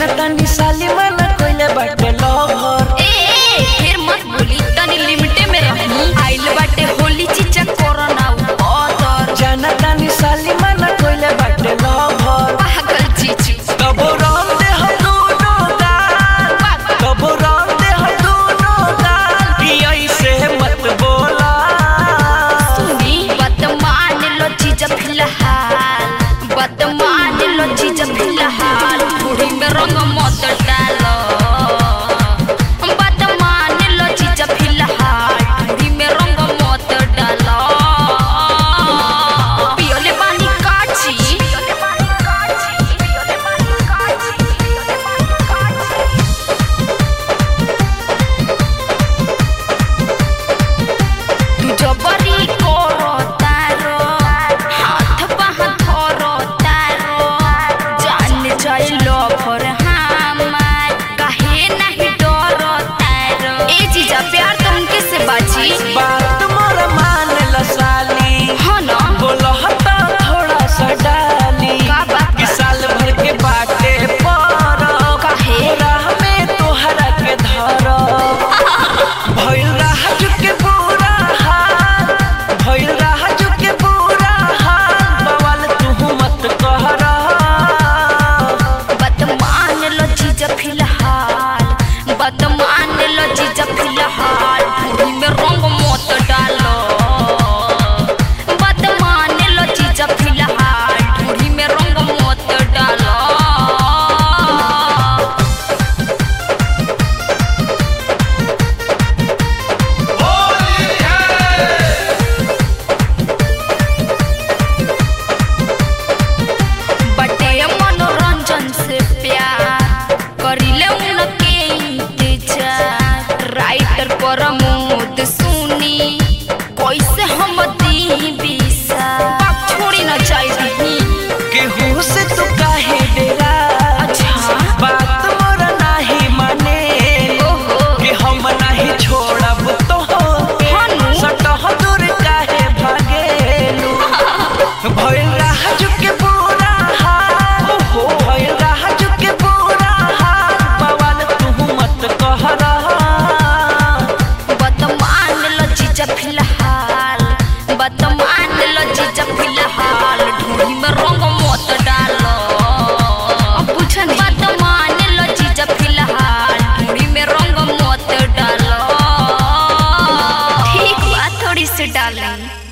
तनी साली मना कोइले बाटे लवर ए ए, फिर मत बोली तनी लिमिटे में रही आइल बाटे होली चीचा कोरोना उतर जाना तनी साली मना कोइले बाटे लवर पागल चीचू कबो राम दे हम दोनों गाल कबो राम दे हम दोनों गाल कि ऐसे मत बोला सुनी बात मान लो चीज फिलहाल बात मान लो चीज फिलहाल बूढ़ी में रंग मत डालो बात मान लो चीज फिलहाल बूढ़ी में रंग मत डालो पियोले पानी काची पियोले पानी काची पियोले पानी काची पियोले पानी काची तू जबरी करो तारो हाथ बाह धरो तारो जान जाइलो भर हमार काहे नहीं डरो तारो ए जीजा प्यार तुमके से बाजी बात मोर मान ल साली हाँ ना बोलो हटा थोड़ा सा डाली का बात कि साल भर के बाटे पर काहे? राह में तोहरा के धर भइल राह के बुरा हाल भइल राह के बुरा हाल बवाल तू मत कहरा बात मान लो जीजा फिलहाल बात मान लो जीजा फिलहाल बूढ़ी में रंग मत डालो बात मान लो जीजा फिलहाल बूढ़ी में रंग मत डालो बटे मनोरंजन से प्यार करिले उनके इंतजार राइटर प्रमोद सुनी कैसे हम दी बिसा छोड़ी न चाहिए केहू से तू काहे डेरा अच्छा बात मोर नाही माने ओहो कि हम नहीं छोड़ब तो हनु सटह दूर काहे भागेलू भइल राह के बुरा हाल भइल राह के बुरा हाल बवाल तू मत कहरा बतमान लो जीजा फिलहाल बतमान लो जीजा फिलहाल ढूंढी में रंग मत डालो पूछन बतमान लो जीजा फिलहाल ढूंढी में रंग मत डालो ठीक बा थोड़ी सी डालें